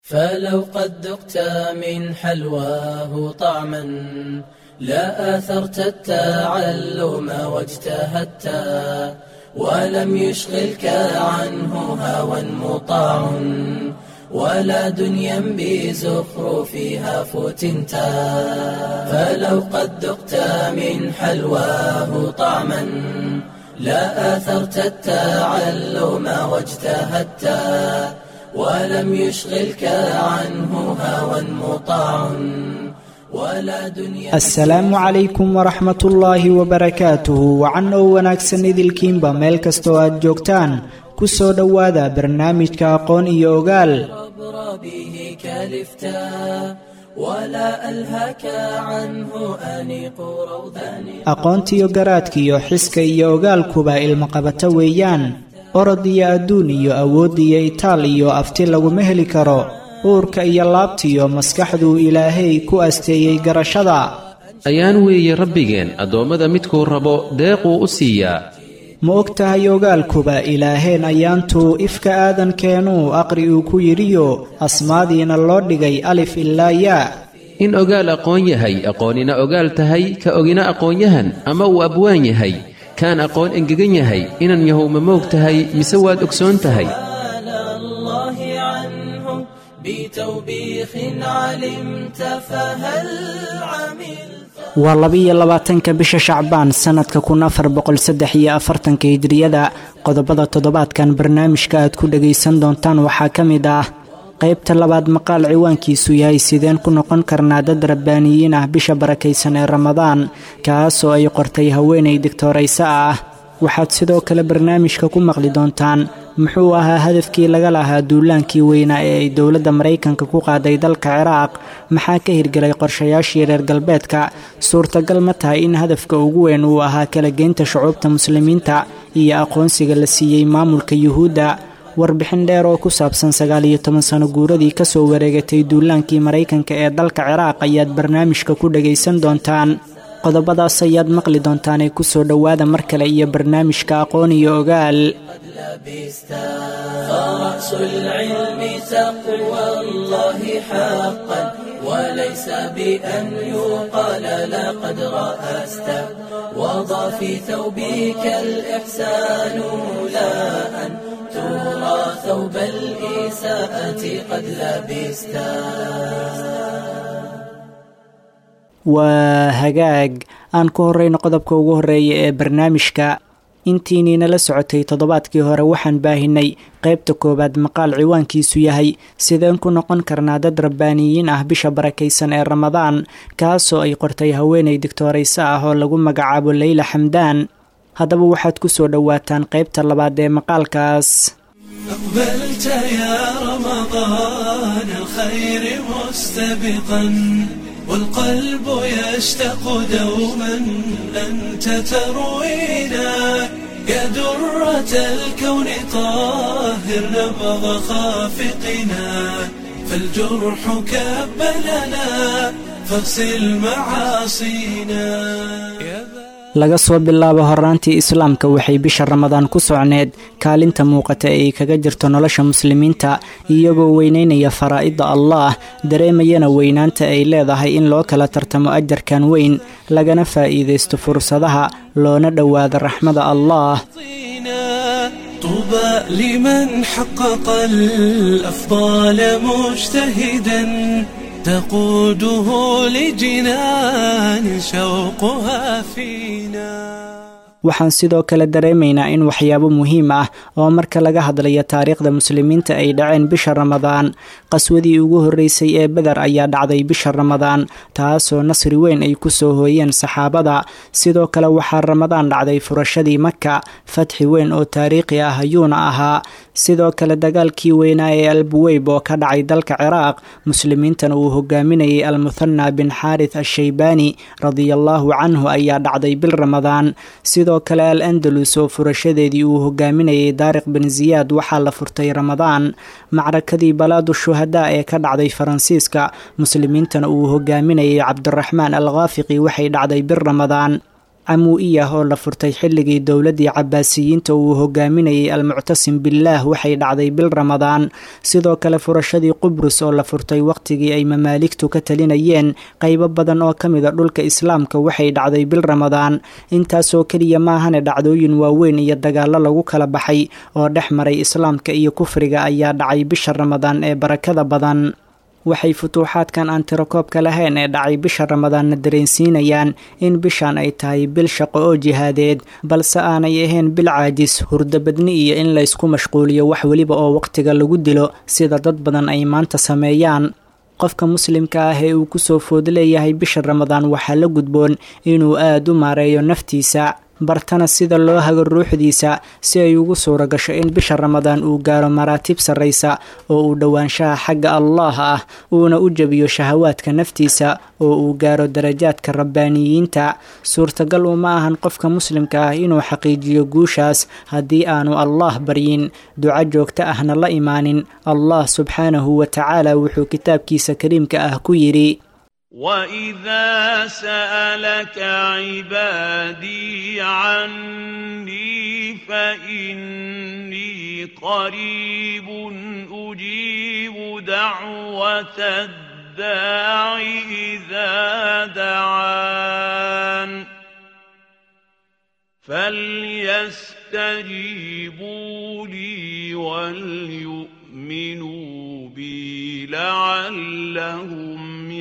فلو قد ذقت من حلواه طعما لا آثرت التعلم واجتهدت ولم يشغلك عنه هوى مطاع ولا دنيا بزخرفها فتنت فلو قد ذقت من حلواه طعما لا آثرت التعلم واجتهدت ولم يشغلك عنه هوى مطاع ولا دنيا asalaamu calaykum waraxmat ullaahi wabarakaatuhu wacan oo wanaagsan idilkiinba meel kastoo aad joogtaan ku soo dhowaada barnaamijka aqoon iyo ogaal عبر به كلفتا ولا ألهك عنه أنيق روضان aqoontiyo garaadkiyo xiska iyo ogaalkuba ilmaqabato weeyaan orod iyo adduun iyo awood iyo itaal iyo afti laguma heli karo uurka iyo laabtiyo maskaxduu ilaahay ku asteeyey garashada ayaan weeye rabbigeen addoommada midkuu rabo deequu u siiyaa ma og tahay ogaalkuba ilaaheen ayaantuu ifka aadankeenuu aqri uu ku yidhiyo asmaadiina loo dhigay alif ilaa yaa in ogaal aqoon yahay aqoonina ogaal tahay ka ogina aqoonyahan ama uu abwaan yahay kaan aqoon engegan yahay inan yahow ma moog tahay mise waad ogsoon tahay سأل الله عنه بتوبيخ علمت فهل عملت waa labiyo labaatanka bisha shacbaan sannadka kun afar boqol saddex iyo afartanka hijriyada qodobada toddobaadkan barnaamijka aad ku dhagaysan doontaan waxaa ka mid ah qaybta labaad maqaal ciwaankiisu yahay sideen ku noqon karnaa dad rabbaaniyiin ah bisha barakaysan ee ramadaan kaasoo ay qortay haweenay digtoorayso ah waxaad sidoo kale barnaamijka ku maqli doontaan muxuu ahaa hadafkii laga lahaa duulaankii weynaa ee ay dowladda maraykanka ku qaaday dalka ciraaq maxaa ka hirgelay qorshayaashii reer galbeedka suurtagal ma tahay in hadafka ugu weyn uu ahaa kala geynta shucuubta muslimiinta iyo aqoonsiga la siiyey maamulka yuhuudda warbixin dheer oo ku saabsan sagaal iyo toban sano guuradii kasoo wareegatay duulaankii maraykanka ee dalka ciraaq ayaad barnaamijka ku dhagaysan doontaan qodobadaas ayaad maqli doontaanee kusoo dhowaada mar kale iyo barnaamijka aqoon iyo ogaal لبستا فرأس العلم تقوى الله حقا وليس بأن يقال لقد رأست وضع في ثوبك الإحسان لا أن ترى ثوب الإساءة قد لبستا waa hagaag aan ku horreyno qodobka ugu horreeya ee barnaamijka intiinii nala socotay toddobaadkii hore waxaan baahinay qaybta koowaad maqaal ciwaankiisu yahay sideen ku noqon karnaa dad rabbaaniyiin ah bisha barakaysan ee ramadaan kaasoo ay qortay haweenay digtoorayso ah oo lagu magacaabo leyla xamdaan haddaba waxaad ku soo dhowaataan qaybta labaad ee maqaalkaas أقبلت يا رمضان الخير مستبقا والقلب يشتاق دوما أنت تروينا يا درة الكون طاهر نبض خافقنا فالجرح كب لنا فاغسل معاصينا يا laga soo bilaabo horaantii islaamka waxay bisha ramadaan ku socneed kaalinta muuqata ee ay kaga jirto nolosha muslimiinta iyagoo weyneynaya faraa'idda allaah dareemayana weynaanta ay leedahay in loo kala tartamo ajarkan weyn lagana faa'iidaysto fursadaha loona dhowaado raxmada allaah طينا طوبى لمن حقق الأفضال مجتهدا تقوده لجنان شوقها فينا waxaan sidoo kale dareemaynaa in waxyaabo muhiim ah oo marka laga hadlayo taariikhda muslimiinta ay dhaceen bisha ramadaan qaswadii ugu horreysay ee beder ayaa dhacday bisha ramadaan taasoo nasri weyn ay ku soo hooyeen saxaabada sidoo kale waxaa ramadaan dhacday furashadii maka fatxi weyn oo taariikhi ah ayuuna ahaa sidoo kale dagaalkii weynaa ee albuweyb oo ka dhacay dalka ciraaq muslimiintana uu hogaaminayay almuthana bin xaarith ashaybaani radiallaahu canhu ayaa dhacday bil ramadaan sidoo kale al andalus oo furashadeedii uu hogaaminayay daariq bin ziyaad waxaa la furtay ramadaan macrakadii balaadu shuhadaa ee ka dhacday faransiiska muslimiintana uu hogaaminayay cabdiraxmaan al khaafiqi waxay dhacday bil ramadaan camuu'iyah oo la furtay xilligii dowladdii cabaasiyiinta uu hogaaminayay almuctasim billaah waxay dhacday bil ramadaan sidoo kale furashadii qubrus oo la furtay wakhtigii ay mamaaligtu ka talinayeen qaybo badan oo ka mida dhulka islaamka waxay dhacday bil ramadaan intaasoo keliya maahane dhacdooyin waaweyn iyo dagaallo lagu kala baxay oo dhex maray islaamka iyo kufriga ayaa dhacay bisha ramadaan ee barakada badan waxay futuuxaadkan aan tirakoobka lahayn ee dhacay bisha ramadaanna dareensiinayaan in bishan ay tahay bil shaqo oo jihaadeed balse aanay ahayn bil caajis hurdabadni iyo in laysku mashquuliyo wax weliba oo wakhtiga lagu dilo sida dad badan ay maanta sameeyaan qofka muslimka ah ee uu kusoo food leeyahay bisha ramadaan waxaa la gudboon inuu aada u maareeyo naftiisa bartana sida loo hago ruuxdiisa si ay ugu suura gasho in bisha ramadaan uu gaaro maraatib sarraysa oo uu dhowaanshaha xagga allaah ah uuna u jebiyo shahawaadka naftiisa oo uu gaaro darajaadka rabbaaniyiinta suurtagal uma ahan qofka muslimka ah inuu xaqiijiyo guushaas haddii aanu allaah baryin duco joogto ahna la imaanin allah subxaanahu wa tacaala wuxuu kitaabkiisa kariimka ah ku yidhi واذا سالك عبادي عني فاني قريب اجيب دعوه الداع اذا دعان فليستجيبوا لي وليؤمنوا بي لعلهم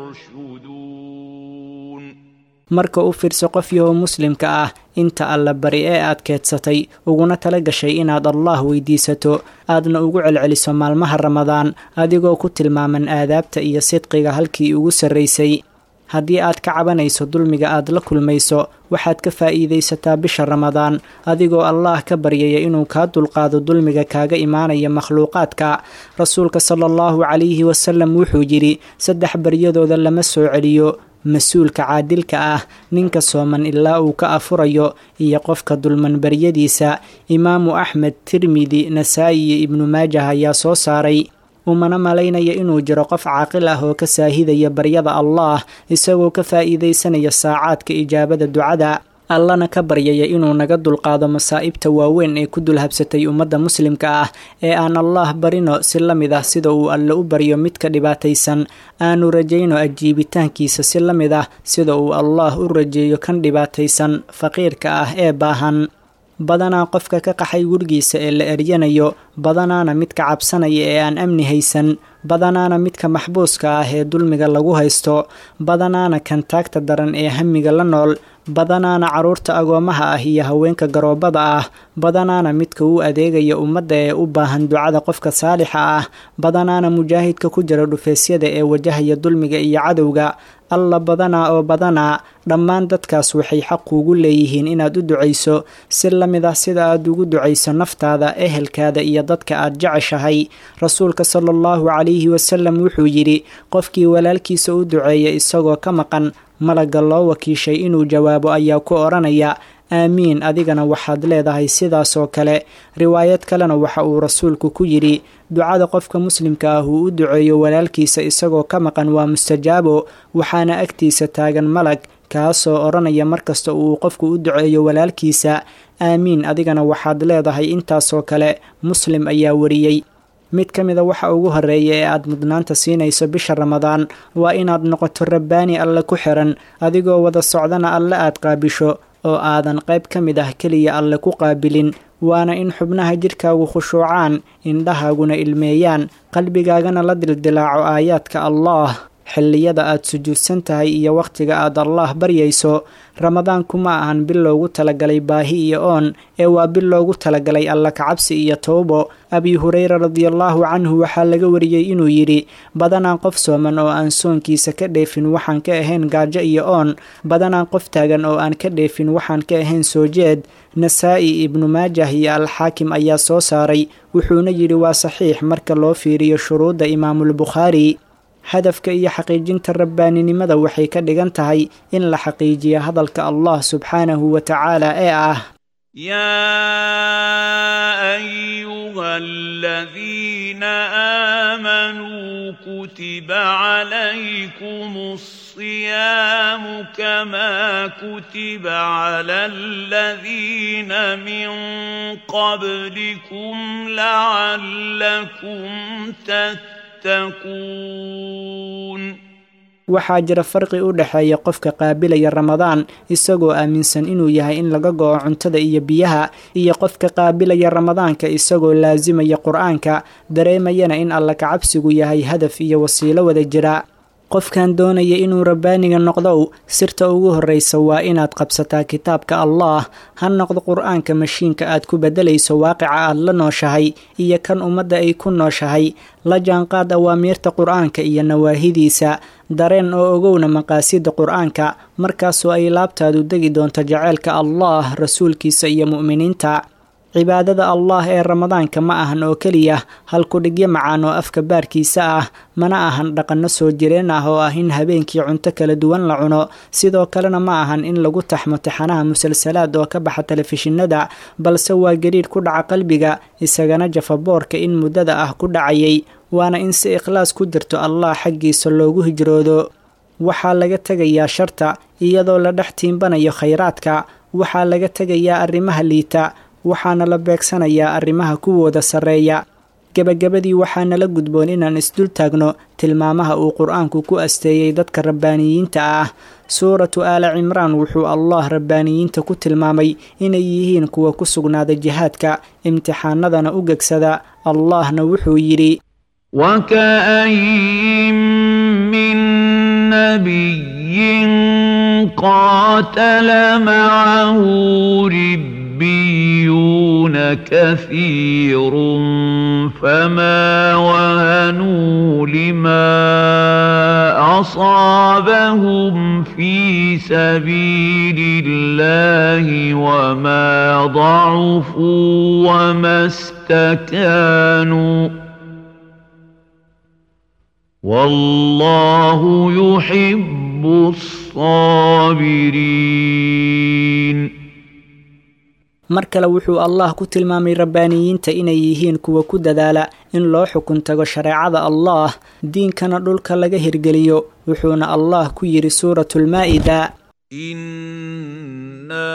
marka u fiirso qof yahoo muslimka ah inta alla bari ee aad keedsatay uguna tala gashay inaad allaah weydiisato aadna ugu celceliso maalmaha ramadaan adigoo ku tilmaaman aadaabta iyo sidqiga halkii ugu sarraysay haddii aad ka cabanayso dulmiga aad la kulmayso waxaad ka faa'iidaysataa bisha ramadaan adigoo allaah ka baryaya inuu kaa dulqaado dulmiga kaaga imaanaya makhluuqaadka rasuulka sala allahu calayhi wasalam wuxuu yidhi saddex baryadooda lama soo celiyo mas-uulka caadilka ah ninka sooman ilaa uu ka afurayo iyo qofka dulman baryadiisa imaamu axmed tirmidi nasaa'i iyo ibnu maajah ayaa soo saaray umana malaynaya inuu jiro qof caaqil ah oo ka saahidaya baryada allaah isagoo ka faa'iidaysanaya saacaadka ijaabada ducada allana ka baryaya inuu naga dulqaado masaa'ibta waaweyn ee ku dulhabsatay ummadda muslimka ah ee aan allaah barino si la mid ah sida uu alle u baryo midka dhibaataysan aanu rajayno ajiibitaankiisa si la mid ah sida uu allaah u rajeeyo kan dhibaataysan faqiirka ah ee baahan badanaa qofka ka qaxay gurigiisa ee la eryanayo badanaana midka cabsanaya ee aan amni haysan badanaana midka maxbuuska ah ee dulmiga lagu haysto badanaana kan taagta daran ee hamiga la nool badanaana carruurta agoomaha ah iyo haweenka garoobada ah badanaana midka u adeegaya ummadda ee u baahan ducada qofka saalixa ah badanaana mujaahidka ku jira dhufeesyada ee wajahaya dulmiga iyo cadowga alla badanaa oo badanaa dhammaan dadkaas waxay xaq kuugu leeyihiin inaad u ducayso si la mid ah sida aad ugu ducayso naftaada ehelkaada iyo dadka aad jeceshahay rasuulka sala allahu calayhi wasalam wuxuu yidhi qofkii walaalkiisa u duceeya isagoo ka maqan malagga loo wakiishay inuu jawaabo ayaa ku odhanaya aamiin adigana waxaad leedahay sidaasoo kale riwaayad kalena waxa uu rasuulku ku yidhi ducada qofka muslimka ah uu u duceeyo walaalkiisa isagoo ka maqan waa mustajaabo waxaana agtiisa taagan malag kaasoo odhanaya markasta uu qofku u duceeyo walaalkiisa aamiin adigana waxaad leedahay intaasoo kale muslim ayaa wariyey mid ka mida waxa ugu horreeya ee aad mudnaanta siinayso bisha ramadaan waa inaad noqoto rabbaani alle ku xiran adigoo wada socdana alle aad qaabisho oo aadan qayb ka mid ah keliya alle ku qaabilin waana in xubnaha jidhkaagu khushuucaan indhahaaguna ilmeeyaan qalbigaagana la dildilaaco aayaadka allaah xilliyada aad sujuudsan tahay iyo wakhtiga aad allaah baryayso ramadaanku ma ahan bil loogu talagalay baahi iyo oon ee waa bil loogu talagalay alla kacabsi iyo towbo abi hureyra radiallaahu canhu waxaa laga wariyey inuu yidhi badanaan qof sooman oo aan soonkiisa ka dheefin waxaan ka ahayn gaajo iyo oon badanaan qof taagan oo aan ka dheefin waxaan ka ahayn soo jeed nasaa-i ibnu maajah iyo alxaakim ayaa soo saaray wuxuuna yidhi waa saxiix marka loo fiiriyo shuruudda imaamulbukhaari hadafka iyo xaqiijinta rabbaaninimada waxay ka dhigan tahay in la xaqiijiyo hadalka allah subxaanahu wa tacaala ee ah يا ايها الذين امنوا كتب عليكم الصيام كما كتب على الذين من قبلكم لعلكم تتقون waxaa jira farqi u dhexeeya qofka qaabilaya ramadaan isagoo aaminsan inuu yahay in laga go'o cuntada iyo biyaha iyo qofka qaabilaya ramadaanka isagoo laasimaya qur-aanka dareemayana in alla kacabsigu yahay hadaf iyo wasiilo wada jira qofkan doonaya inuu rabbaaniga noqdow sirta ugu horraysa waa inaad qabsataa kitaabka allaah ha noqdo qur-aanka mashiinka aad ku beddelayso waaqica aad la nooshahay iyo kan ummadda ay ku nooshahay la jaanqaad awaamiirta qur-aanka iyo nawaahidiisa dareen oo ogowna maqaasida qur-aanka markaasoo ay laabtaadu degi doonto jaceylka allaah rasuulkiisa iyo mu'miniinta cibaadada allah ee ramadaanka ma ahan oo keliya halkudhigyo macaan oo afka baarkiisa ah mana ahan dhaqanno soo jireen ah oo ah in habeenkii cunto kala duwan la cuno sidoo kalena ma ahan in lagu taxmo tixanaha musalsalaad oo ka baxa telefishinada balse waa gariidh ku dhaca qalbiga isagana jafaboorka in muddada ah ku dhacayay waana in si ikhlaas ku jirto allah xaggiisa loogu hijroodo waxaa laga tegayaa sharta iyadoo la dhex tiimbanayo khayraadka waxaa laga tegayaa arrimaha liita waxaana la beegsanayaa arrimaha kuwooda sarreeya gebagabadii waxaana la gudboon inaan isdul taagno tilmaamaha uu qur-aanku ku asteeyey dadka rabbaaniyiinta ah suuratu aala cimraan wuxuu allah rabbaaniyiinta ku tilmaamay inay yihiin kuwa ku sugnaada jihaadka imtixaanadana u gegsada allahna wuxuu yidhi وكاين من نبي قاتل معه ربيون كثير فما وهنوا لما اصابهم في سبيل الله وما ضعفوا وما استكانوا والله يحب الصابرين mar kale wuxuu allah ku tilmaamay rabbaaniyiinta inay yihiin kuwa ku dadaala in loo xukun tago shareecada allah diinkana dhulka laga hirgeliyo wuxuuna allah ku yidhi suuratulmaa'ida إنا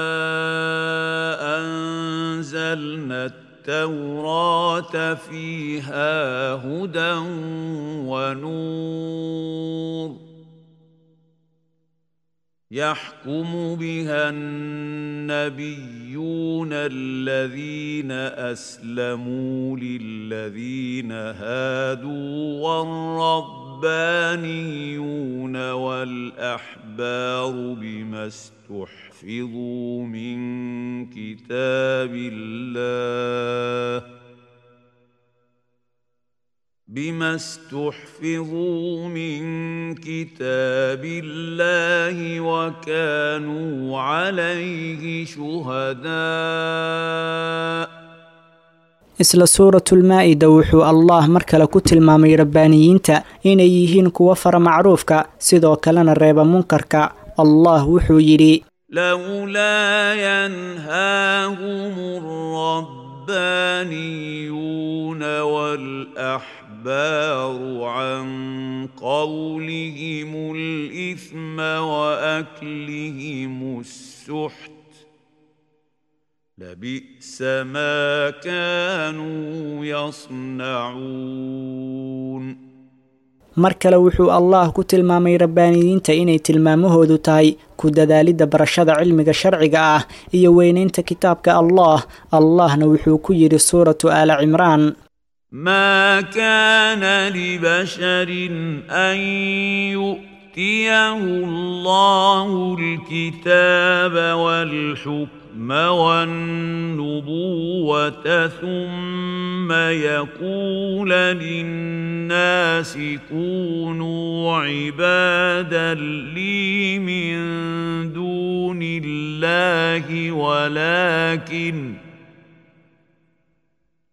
أنزلنا التوراة فيها هدى ونور يحكم بها النبيون الذين أسلموا للذين هادوا والربانيون والأحبار بما استحفظوا من كتاب الله بما استحفظوا من كتاب الله وكانوا عليه شهداء isla suuratulmaa'ida wuxuu allah mar kale ku tilmaamay rabbaaniyiinta inay yihiin kuwa fara macruufka sidoo kalena reeba munkarka allah wuxuu yidhi لولا ينهاهم الربانيون والأحبار عن قولهم الإثم وأكلهم السحت لبئس ما كانوا يصنعون mar kale wuxuu allah ku tilmaamay rabbaaniyiinta inay tilmaamahoodu tahay ku dadaalidda barashada cilmiga sharciga ah iyo weynaynta kitaabka allah allahna wuxuu ku yidhi suuratu aala cimraan ما كان لبشر أن يؤتيه الله الكتاب والحكم والنبوة ثم يقول للناس كونوا عبادا لي من دون الله ولكن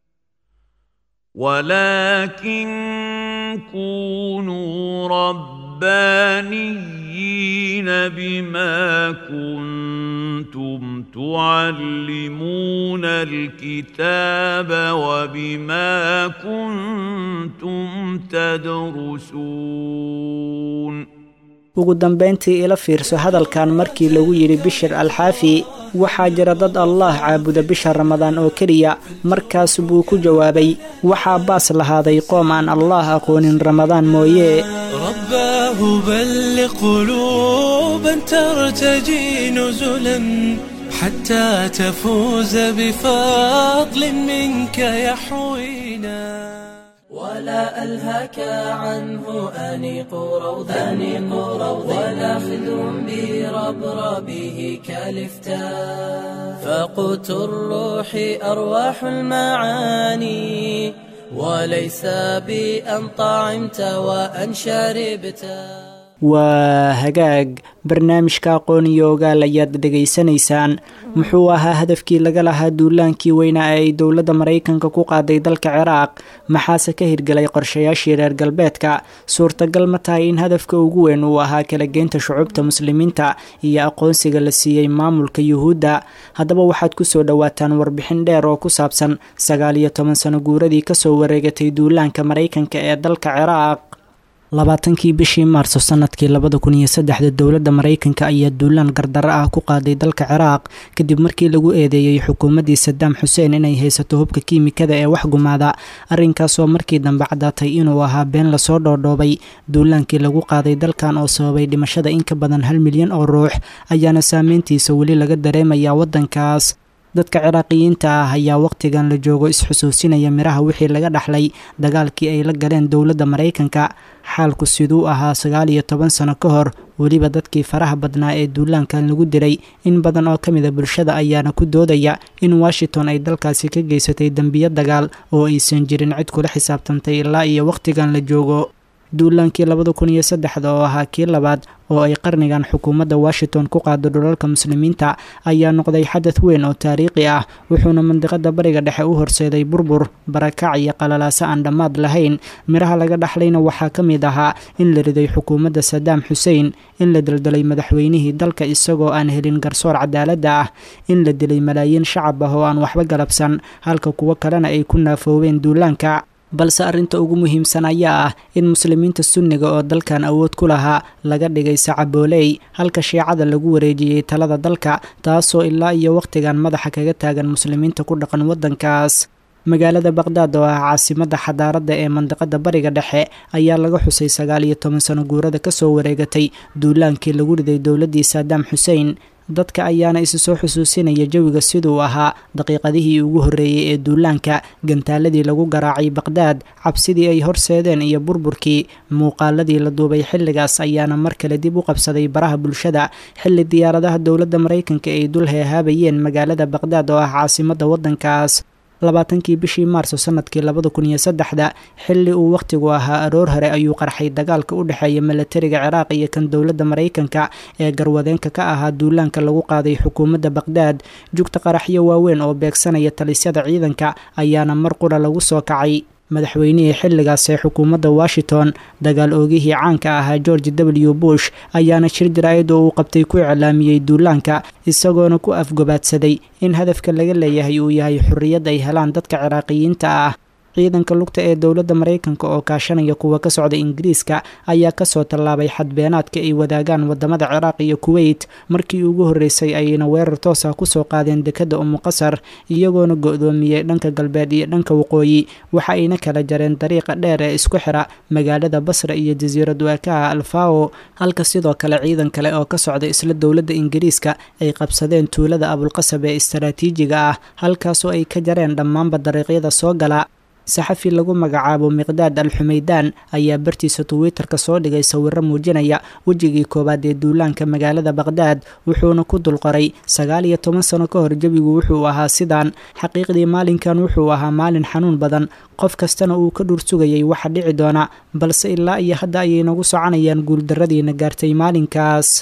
ولكن كونوا رب ربانيين بما كنتم تعلمون الكتاب وبما كنتم تدرسون ugu dambayntii ila fiirso hadalkan markii lagu yidhi bishir alxaafi waxaa jira dad allaah caabuda bisha ramadaan oo keliya markaas buu ku jawaabay waxaa baas lahaaday qoom aan allaah aqoonin ramadaan mooye رباه بلغ قلوبا ترتجي نزلا حتى تفوز بفضل منك يحوينا ولا ألهك عنه أنيق روضا أنيق روضا ولا خذ بربربه كالفتاء فقوت الروح أرواح المعاني وليس بأن طعمت وأن شربت waa hagaag barnaamijka aqoon iyo ogaal ayaad dhegaysanaysaan muxuu ahaa hadafkii laga lahaa duulaankii weynaa ee ay dowladda maraykanka ku qaaday dalka ciraaq maxaase ka hirgelay qorshayaashii reer galbeedka suurtagal ma tahay in hadafka ugu weyn uu ahaa kala geynta shucubta muslimiinta iyo aqoonsiga la siiyey maamulka yuhuudda haddaba waxaad kusoo dhowaataan warbixin dheer oo ku saabsan sagaal iyo toban sano guuradii kasoo wareegatay duulaanka maraykanka ee dalka ciraaq labaatankii bishii maarso sanadkii labada kun iyo saddexda dowladda maraykanka ayaa duulaan gardaro ah ku qaaday dalka ciraaq kadib markii lagu eedeeyey xukuumaddii sadaam xuseen inay haysato hubka kiimikada ee wax gumaada arrinkaasoo markii dambe caddaatay inuu ahaa been lasoo dhoodhoobay duulaankii lagu qaaday dalkan oo sababay dhimashada in ka badan hal milyan oo ruux ayaana saameyntiisa weli laga dareemayaa waddankaas dadka ciraaqiyiinta ah ayaa wakhtigan la joogo is-xusuusinaya miraha wixii laga dhaxlay dagaalkii ay la galeen dowladda maraykanka xaalku siduu ahaa sagaal iyo toban sano ka hor weliba dadkii faraha badnaa ee duulaankan lagu dilay in badan oo ka mida bulshada ayaana ku doodaya in washington ay dalkaasi ka geysatay dembiyo dagaal oo aysan jirin cid kula xisaabtantay ilaa iyo wakhtigan la joogo duulaankii labada kun iyo saddexda oo ahaa kii labaad oo ay qarnigan xukuumadda washington ku qaado dhulalka muslimiinta ayaa noqday xadad weyn oo taariikhi ah wuxuuna mandiqada bariga dhexe u horseeday burbur barakac iyo qalalaaso aan dhammaad lahayn miraha laga dhaxlayna waxaa ka mid ahaa in la riday xukuumadda sadaam xuseen in la daldalay madaxweynihii dalka isagoo aan helin garsoor cadaaladda ah in la dilay malaayiin shacab ah oo aan waxba galabsan halka kuwo kalena ay ku naafoobeen duulaanka balse arrinta ugu muhiimsan ayaa ah in muslimiinta sunniga oo dalkan awood ku lahaa laga dhigay sacabooley halka shiicada lagu wareejiyey talada dalka taasoo ilaa iyo wakhtigan madaxa kaga taagan muslimiinta ku dhaqan waddankaas magaalada baqhdaad oo ah caasimadda xadaaradda ee mandiqada bariga dhexe ayaa laga xusay sagaal iyo toban sano guurada kasoo wareegatay duulaankii lagu riday dowladdii saadaam xuseen dadka ayaana isu soo xusuusinaya jawiga siduu ahaa daqiiqadihii ugu horreeyey ee duulaanka gantaaladii lagu garaacay baqhdaad cabsidii ay horseedeen iyo burburkii muuqaaladii la duubay xilligaas ayaana mar kale dib u qabsaday baraha bulshada xilli diyaaradaha dowladda maraykanka ay dul heehaabayeen magaalada baqhdaad oo ah caasimadda waddankaas labaatankii bishii maarso sanadkii labada kun iyo saddexda xilli uu wakhtigu ahaa aroor hore ayuu qarxay dagaalka u dhexeeya milatariga ciraaq iyo kan dowladda maraykanka ee garwadeenka ka ahaa duulaanka lagu qaaday xukuumadda baqhdaad jugta qaraxyo waaweyn oo beegsanaya talisyada ciidanka ayaana mar qura lagu soo kacay madaxweynihii xilligaas ee xukuumadda washington dagaal oogihii caanka ahaa george w bush ayaana shir jaraa'id oo uu qabtay ku iclaamiyey duulaanka isagoona ku afgobaadsaday in hadafka laga leeyahay uu yahay xorriyad ay helaan dadka ciraaqiyiinta ah ciidanka lugta ee dowladda maraykanka oo kaashanaya kuwa ka socda ingiriiska ayaa kasoo tallaabay xadbeenaadka ay wadaagaan wadamada ciraaq iyo kuweyt markii ugu horreysay ayayna weerar toosa kusoo qaadeen dekadda umuqasar iyagoona go-doomiyey dhanka galbeed iyo dhanka waqooyi waxa ayna kala jareen dariiqa dheer ee isku xira magaalada basra iyo jasiirad waakaha alfao halka sidoo kale ciidan kale oo ka socda isla dowladda ingiriiska ay qabsadeen tuulada abulqasab ee istaraatiijiga ah halkaasoo ay ka jareen dhammaanba dariiqyada soo gala saxafi lagu magacaabo miqdaad al xumaydaan ayaa bartiisa twitter-ka soo dhigay sawiro muujinaya wejigii koowaad ee duulaanka magaalada baqhdaad wuxuuna ku dulqoray sagaal iyo toban sano ka hor jawigu wuxuu ahaa sidaan xaqiiqdii maalinkan wuxuu ahaa maalin xanuun badan qof kastana uu ka dhuur sugayay waxa dhici doona balse ilaa iyo hadda ayay nagu soconayaan guuldarradiina gaartay maalinkaas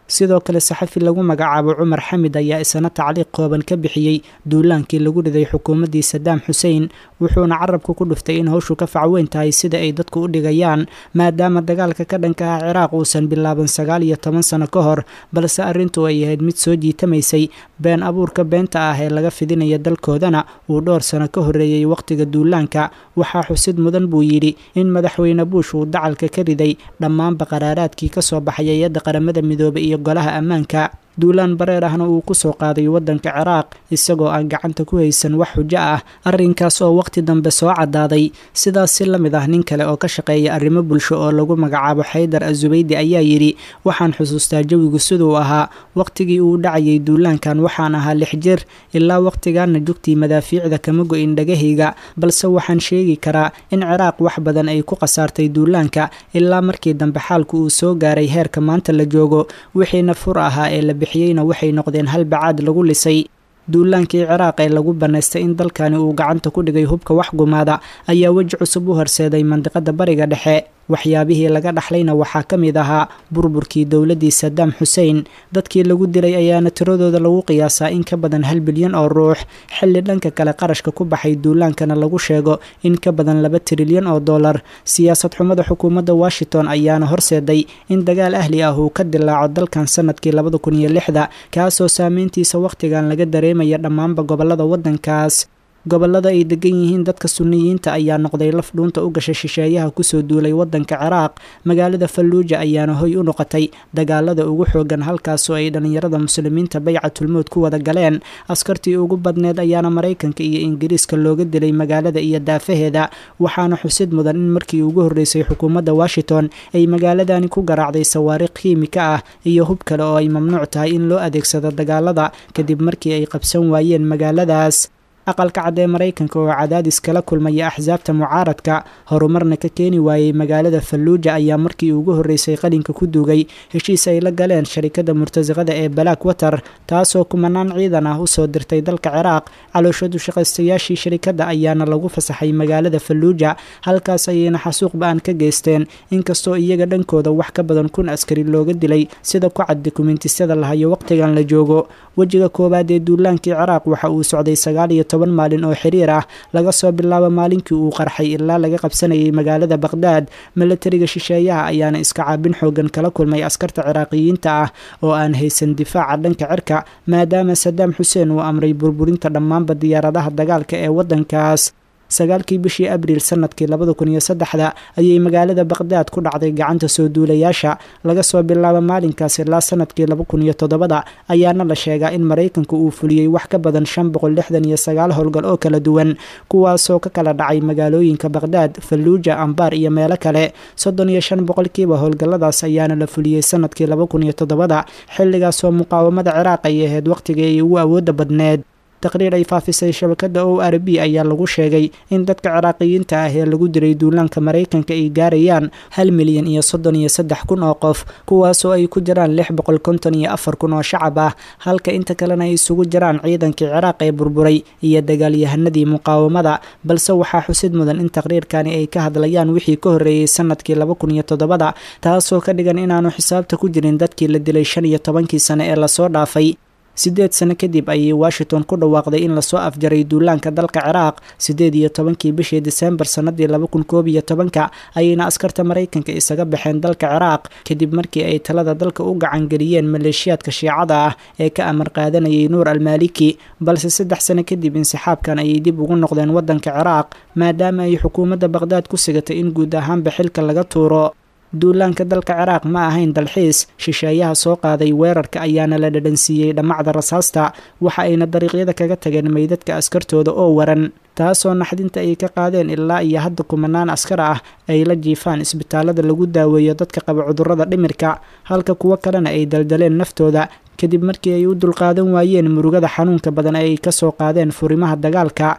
sidoo kale saxafi lagu magacaabo cumar xamid ayaa isana tacliiq kooban ka bixiyey duulaankii lagu riday xukuumaddii sadaam xuseen wuxuuna carabka ku dhuftay in howshu ka facweyn tahay sida ay dadku u dhigayaan maadaama dagaalka ka dhanka ah ciraaq uusan bilaaban sagaal iyo toban sano ka hor balse arrintu ay ahayd mid soo jiitamaysay been abuurka beenta ah ee laga fidinaya dalkoodana uu dhowr sano ka horreeyey wakhtiga duulaanka waxaa xusid mudan buu yidhi in madaxweyne buush uu dacalka ka riday dhammaanba qaraaraadkii ka soo baxay hay-adda qaramada midoobay iyo golaha ammaanka duulaan bareer ahna uu ku soo qaaday waddanka ciraaq isagoo aan gacanta ku haysan wax xujo ah arrinkaas oo wakhti dambe soo caddaaday sidaas si la mid ah nin kale oo ka shaqeeya arrimo bulsho oo lagu magacaabo xaydar azubaydi ayaa yidhi waxaan xusuustaa jawigu siduu ahaa wakhtigii uu dhacayay duulaankan waxaan ahaa lix jir ilaa wakhtigaana jugtii madaafiicda kama go-in dhagahayga balse waxaan sheegi karaa in ciraaq wax badan ay ku khasaartay duulaanka ilaa markii dambe xaalku uu soo gaaray heerka maanta la joogo wixiina fur ahaa ee la bixiyeyna waxay noqdeen hal bacaad lagu lisay duulaankii ciraaq ee lagu bannaystay in dalkani uu gacanta ku dhigay hubka wax gumaada ayaa weji cusub u horseeday mandiqada bariga dhexe waxyaabihii laga dhaxlayna waxaa ka mid ahaa burburkii dowladdii sadaam xuseen dadkii lagu dilay ayaana tiradooda lagu qiyaasaa in ka badan hal bilyan oo ruux xilli dhanka kale qarashka ku baxay duulaankana lagu sheego in ka badan laba trilyan oo dollar siyaasad xumada xukuumadda washington ayaana horseeday in dagaal ahli ah uu ka dilaaco dalkan sanadkii labada kun iyo lixda kaasoo saameyntiisa wakhtigan laga dareemaya dhammaanba gobollada waddankaas gobollada ay degan yihiin dadka sunniyiinta ayaa noqday laf dhuunta u gasha shisheeyaha kusoo duulay waddanka ciraaq magaalada falluuja ayaana hoy u noqotay dagaalada ugu xoogan halkaasoo ay dhallinyarada muslimiinta baycatulmowd ku wada galeen askartii ugu badneed ayaana maraykanka iyo ingiriiska looga dilay magaalada iyo daafaheeda waxaana xusid mudan in markii ugu horreysay xukuumadda washington ay magaaladani ku garaacday sawaariikh kiimika ah iyo hub kale oo ay mamnuuc tahay in loo adeegsado dagaalada kadib markii ay qabsan waayeen magaaladaas aqalka cad ee maraykanka oo cadaadis kala kulmaya axsaabta mucaaradka horumarna ka keeni waayey magaalada falluuja ayaa markii ugu horreysay qalinka ku duugay heshiis ay la galeen sharikadda murtasiqada ee black water taasoo kumanaan ciidan ah usoo dirtay dalka ciraaq calooshadu shaqaystayaashii sharikadda ayaana lagu fasaxay magaalada falluuja halkaas ayayna xasuuq ba-an ka geysteen inkastoo iyaga dhankooda wax ka badan kun askari looga dilay sida ku cad dukumentisada lahayo waqtigan la joogo wejiga koowaad ee duulaankii ciraaq waxa uu socday sagaal iyo toban maalin oo xiriir ah laga soo bilaabo maalinkii uu qarxay ilaa laga qabsanayay magaalada baqhdaad milatariga shisheeyaha ayaana iska caabin xoogan kala kulmay askarta ciraaqiyiinta ah oo aan haysan difaaca dhanka cirka maadaama sadaam xuseen uu amray burburinta dhammaanba diyaaradaha dagaalka ee waddankaas sagaalkii bishii abriil sanadkii labada kun iyo saddexda ayay magaalada baqhdaad ku dhacday gacanta soo duulayaasha laga soo bilaabo maalinkaas ilaa sanadkii laba kun iyo toddobada ayaana la sheegaa in maraykanku uu fuliyey wax ka badan shan boqol lixdan iyo sagaal howlgal oo kala duwan kuwaasoo ka kala dhacay magaalooyinka baqhdaad falluuja ambaar iyo meelo kale soddon iyo shan boqolkiiba howlgalladaas ayaana la fuliyey sanadkii laba kun iyo toddobada xilligaasoo muqaawamada ciraaq ay ahayd waqtigii ay ugu awoodda badneed taqriir ay faafisay shabakadda o r b ayaa lagu sheegay in dadka ciraaqiyiinta ah ee lagu diray duulaanka maraykanka ay gaarayaan hal milyan iyo soddon iyo saddex kun oo qof kuwaasoo ay ku jiraan lix boqol konton iyo afar kun oo shacab ah halka inta kalena ay isugu jiraan ciidankii ciraaq ee burburay iyo dagaalyahanadii muqaawamada balse waxaa xusid mudan in taqriirkani ay ka hadlayaan wixii ka horreeyey sanadkii laba kun iyo toddobada taasoo ka dhigan inaanu xisaabta ku jirin dadkii la dilay shan iyo tobankii sane ee lasoo dhaafay siddeed sano kadib ayay washington ku dhawaaqday in lasoo afjaray duulaanka dalka ciraaq siddeed iyo tobankii bishii disembar sannadii laba kun koob iyo tobanka ayayna askarta maraykanka isaga baxeen dalka ciraaq kadib markii ay talada dalka u gacangeliyeen maleeshiyaadka shiicada ah ee ka amar qaadanayay nuur almaaliki balse saddex sano kadib insixaabkan ayay dib ugu noqdeen waddanka ciraaq maadaama ay xukuumadda baqhdaad ku sigatay in guud ahaanba xilka laga tuuro duulaanka dalka ciraaq ma ahayn dalxiis shisheeyaha soo qaaday weerarka ayaana la dhadhansiiyey dhammacda rasaasta waxa ayna dariiqyada kaga tageen meydadka askartooda oo waran taasoo naxdinta ay ka qaadeen ilaa iyo hadda kumanaan askar ah ay la jiifaan isbitaalada lagu daaweeyo dadka qaba cudurrada dhimirka halka kuwo kalena ay daldaleen naftooda kadib markii ay u dulqaadan waayeen murugada xanuunka badan ee ay ka soo qaadeen furimaha dagaalka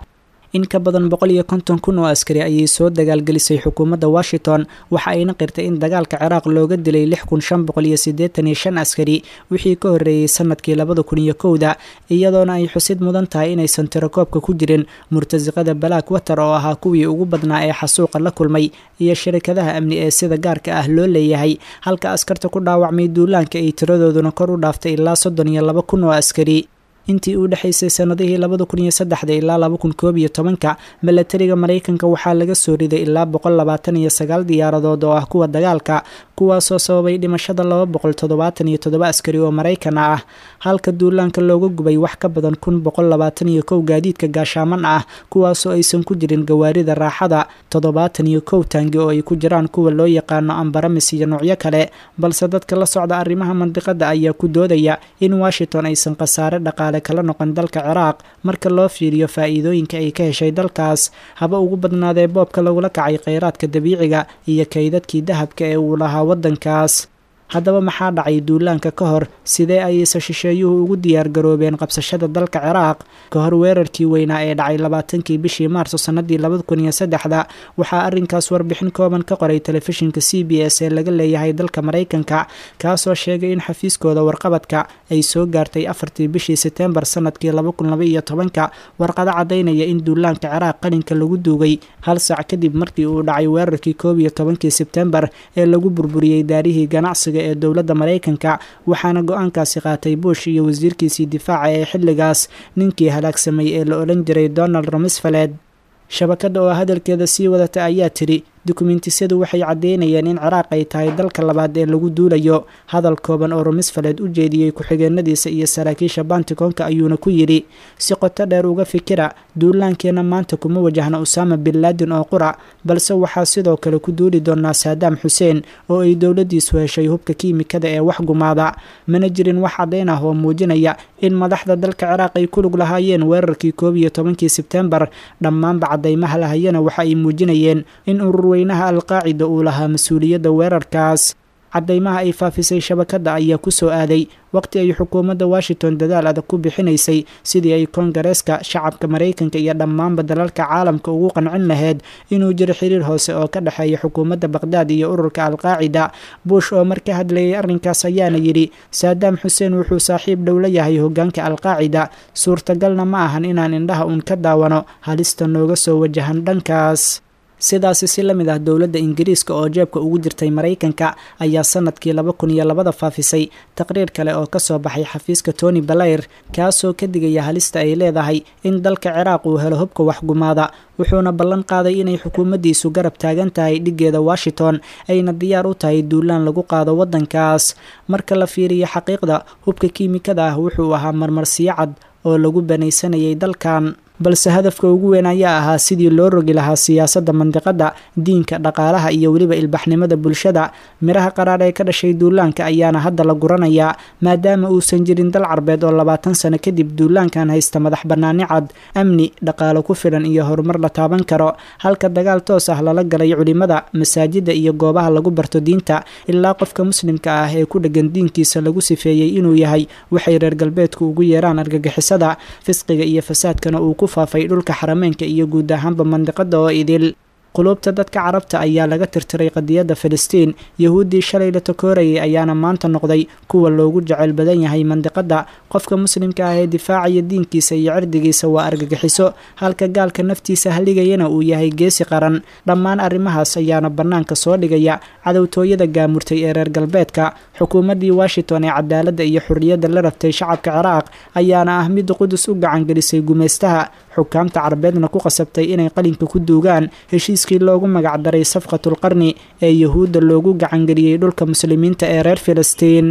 in ka badan boqol iyo konton kun oo askari ayay soo dagaalgelisay xukuumadda washington waxa ayna qirtay in dagaalka ciraaq looga dilay lix kun shan boqol iyo siddeetan iyo shan askari wixii ka horreeyey sanadkii labada kun iyo kowda iyadoona ay xusid mudan tahay inaysan tirakoobka ku jirin murtasiqada balaak water oo ahaa kuwii ugu badnaa ee xasuuqa la kulmay iyo shirikadaha amni ee sida gaarka ah loo leeyahay halka askarta ku dhaawacmay duulaanka ay tiradooduna kor u dhaaftay ilaa soddon iyo laba kun oo askari intii u dhexaysay sanadihii labada kun iyo saddexda ilaa laba kun koob iyo tobanka milatariga maraykanka waxaa laga soo riday ilaa boqol labaatan iyo sagaal diyaaradood oo ah kuwa dagaalka kuwaasoo sababay dhimashada laba boqol toddobaatan iyo toddoba askari oo maraykan ah halka duulaanka looga gubay wax ka badan kun boqol labaatan iyo kow gaadiidka gaashaaman ah kuwaasoo aysan ku jirin gawaarida raaxada toddobaatan iyo kow taangi oo ay ku jiraan kuwa loo yaqaano ambaramis iyo noocyo kale balse dadka la socda arrimaha mandiqada ayaa ku doodaya in washington aysan khasaare dhaqaale kala noqon dalka ciraaq marka loo fiiriyo faa'iidooyinka ay ka heshay dalkaas haba ugu badnaadee boobka lagula kacay kheyraadka dabiiciga iyo kaydadkii dahabka ee uu lahaa waddankaas haddaba maxaa dhacay duulaanka ka hor sidee ayayse shisheeyuhu ugu diyaargaroobeen qabsashada dalka ciraaq ka hor weerarkii weynaa ee dhacay labaatankii bishii maarso sannadii labada kun iyo saddexda waxaa arrinkaas warbixin kooban ka qoray telefishinka c b s ee laga leeyahay dalka maraykanka kaasoo sheegay in xafiiskooda warqabadka ay soo gaartay afartii bishii seteembar sanadkii laba kun laba iyo tobanka warqado caddaynaya in duulaanka ciraaq qalinka lagu duugay hal sac kadib markii uu dhacay weerarkii koob iyo tobankii sebtembar ee lagu burburiyey daarihii ganacsiga ee dowladda maraykanka waxaana go-aankaasi qaatay bush iyo wasiirkiisii difaaca ee xilligaas ninkii halaagsamay ee la odhan jiray donald rumsfeled shabakadda oo hadalkeeda sii wadata ayaa tidhi dukumiintisyadu waxay caddeynayeen in ciraaq ay tahay dalka labaad ee lagu duulayo hadal kooban oo rumisfeled u jeediyey ku-xigeenadiisa iyo saraakiisha banticoonka ayuuna ku yidhi si qoto dheer uga fikira duulaankeenna maanta kuma wajahna usaama bin laadin oo qura balse waxaa sidoo kale ku duuli doonaa saadaam xuseen oo ay dowladdiisu heshay hubka kiimikada ee wax gumaada mana jirin wax caddayn ah oo muujinaya in madaxda dalka ciraaq ay ku lug lahaayeen weerarkii koob iyo tobankii sebtembar dhammaanba caddaymaha lahayana waxa ay muujinayeen in urur weynaha alqaacida uu lahaa mas-uuliyadda weerarkaas caddaymaha ay faafisay shabakadda ayaa ku soo aaday waqti ay xukuumadda washington dadaal adag ku bixinaysay sidii ay koongareeska shacabka maraykanka iyo dhammaanba dalalka caalamka ugu qancin lahayd inuu jiro xiriir hoose oo ka dhexeeya xukuumadda baqhdaad iyo ururka alqaacida bush oo mar ka hadlayay arrinkaas ayaana yidhi saadaam xuseen wuxuu saaxiib dhow la yahay hoggaanka alqaacida suurtagalna ma ahan inaan indhaha uun ka daawano halista nooga soo wajahan dhankaas sidaasi si la mid ah dowladda ingiriiska oo jeebka ugu jirtay maraykanka ayaa sanadkii laba kun iyo labada faafisay taqriir kale oo ka soo baxay xafiiska tony balayr kaasoo ka digaya halista ay leedahay in dalka ciraaq uu helo hubka waxgumaada wuxuuna ballan qaaday inay xukuumaddiisu garab taagan tahay dhiggeeda washington ayna diyaar u tahay duulaan lagu qaado waddankaas marka la fiiriyo xaqiiqda hubka kiimikada ah wuxuu ahaa marmarsiyo cad oo lagu banaysanayay dalkan balse hadafka ugu weyn ayaa ahaa sidii loo rogi lahaa siyaasadda mandiqadda diinka dhaqaalaha iyo weliba ilbaxnimada bulshada miraha qaraar ee ka dhashay duulaanka ayaana hadda la guranayaa maadaama uusan jirin dal carbeed oo labaatan sano kadib duulaankan haysta madax bannaani cad amni dhaqaalo ku filan iyo horumar la taaban karo halka dagaal toos ah lala galay culimada masaajidda iyo goobaha lagu barto diinta ilaa qofka muslimka ah ee ku dheggan diinkiisa lagu sifeeyey inuu yahay waxay reer galbeedku ugu yeeraan argagixisada fisqiga iyo fasaadkana uu ku faafay dhulka xarameenka iyo guud ahaanba mandiqada oo idil quluubta dadka carabta ayaa laga tirtiray qadiyadda filistiin yahuuddii shalay la takoorayay ayaana maanta noqday kuwa loogu jeceyl badan yahay mandiqadda qofka muslimka ah ee difaacaya diinkiisa iyo cirdigiisa waa argagixiso halka gaalka naftiisa haligayana uu yahay geesi qaran dhammaan arrimahaas ayaana bannaanka soo dhigaya cadowtooyada gaamurtay ee reer galbeedka xukuumaddii washington ee cadaaladda iyo xurriyadda la rabtay shacabka ciraaq ayaana ah mid qudus u gacangelisay gumaystaha xukaamta carabeedna ku qasabtay inay qalinka ku duugaan heshiiskii loogu magacdaray safqatulqarni ee yahuudda loogu gacangeliyey dhulka muslimiinta ee reer filistiin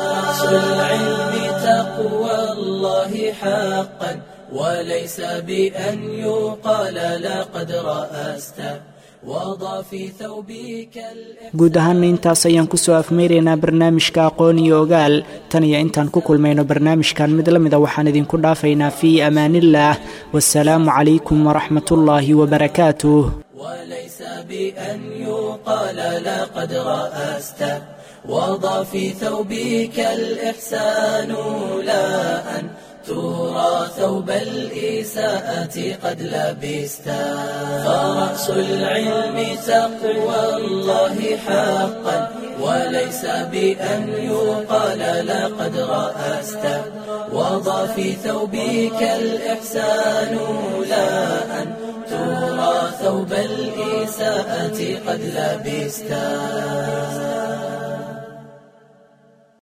وليس بأن يقال لقد رأست guud ahaana intaas ayaan kusoo afmeyraynaa barnaamijka aqoon iyo ogaal tan iyo intaan ku kulmayno barnaamijkan mid la mida waxaan idinku dhaafaynaa fii amaaniillaah wasalaamu calaykum waraxmat ullaahi wabarakaatuh وليس بأن يقال لقد رأست وضع في ثوبك الإحسان لا أن ترى ثوب الإساءة قد لبستا فرأس العلم تقوى الله حقا وليس بأن يقال لقد رأست وضع في ثوبك الإحسان لا أن ترى ثوب الإساءة قد لبستا